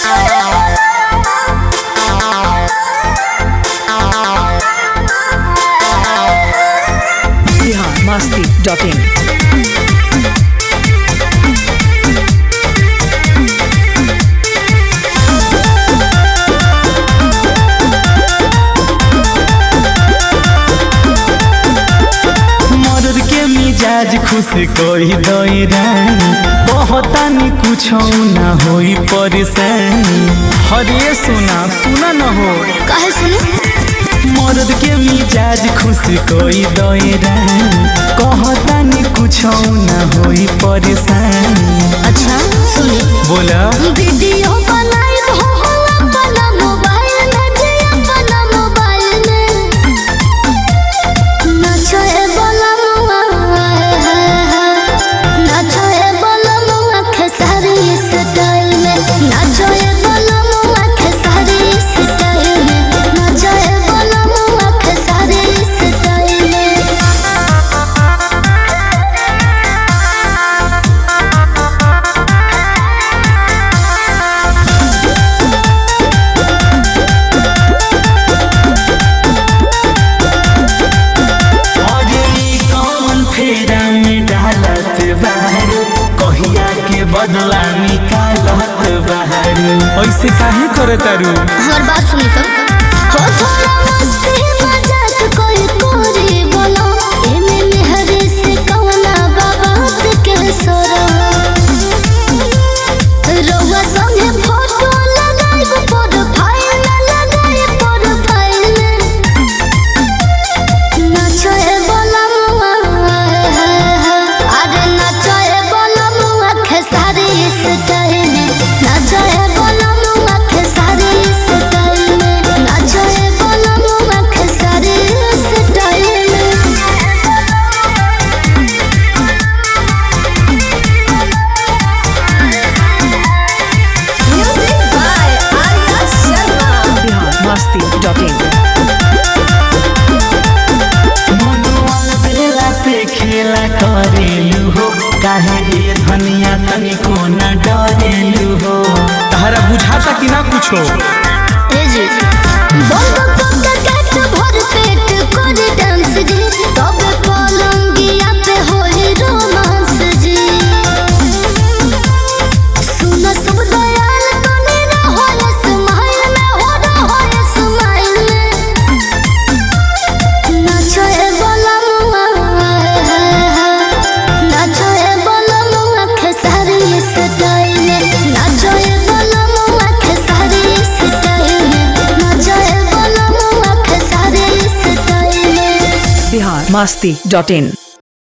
Bihar Masti dot इन मर्द के मिजाज खुश कोई दई रानी बहुतानी कुछ ना होई परेशानी हरे सुना सुना न हो काहे सुनी मर्द के मिजाज खुश कोई दई रानी कहतानी कुछ ना होई परेशानी अच्छा सुनी बोला वीडियो बनाई हो अपना मोबाइल में जे अपना मोबाइल में नाचो ए बलमुआ नाचो ए बलमुआ खेसारी स्टाइल में नाचो ए बलमुआ खेसारी स्टाइल में नाचो ए बलमुआ खेसारी स्टाइल में अरे ई कौन फेरा में डालत बाहर कहिया के बदला निकालत बाहर ऐसे काहे करे तारू हमार बात सुनी तो हो थोड़ा मस्ती मजाक कोई कोरी बोलो एमे मेहरे से कवना बाबात के सोरो रउआ संगे फोटो लगाई प्रोफाइल लगाई प्रोफाइल नाचो ए बलमुआ अरे नाचो ए बलमुआ खेसारी स्टाइल में नाचो ए बलमुआ खेसारी स्टाइल में नाचो ए बलमुआ खेसारी स्टाइल में music by Arya Sharma Bihar Masti dot in मनोवाल बेला से खेला करेलू हो काहे रे धनिया तनिको न डरेलू हो तहरा बुझाता कि ना कुछो ए जी बंद कोका काट भर पेट कर डांस जी तब पलंगिया पे होई रोमांस जी सुन सब दयाल तने ना होए स्माइल में हो ना होए स्माइल में नाचो ए बलमुआ नाचो ए बलमुआ खेसारी स्टाइल में नाचो ए बलमुआ खेसारी स्टाइल में नाचो ए बलमुआ खेसारी स्टाइल में बिहार मस्ती डॉट इन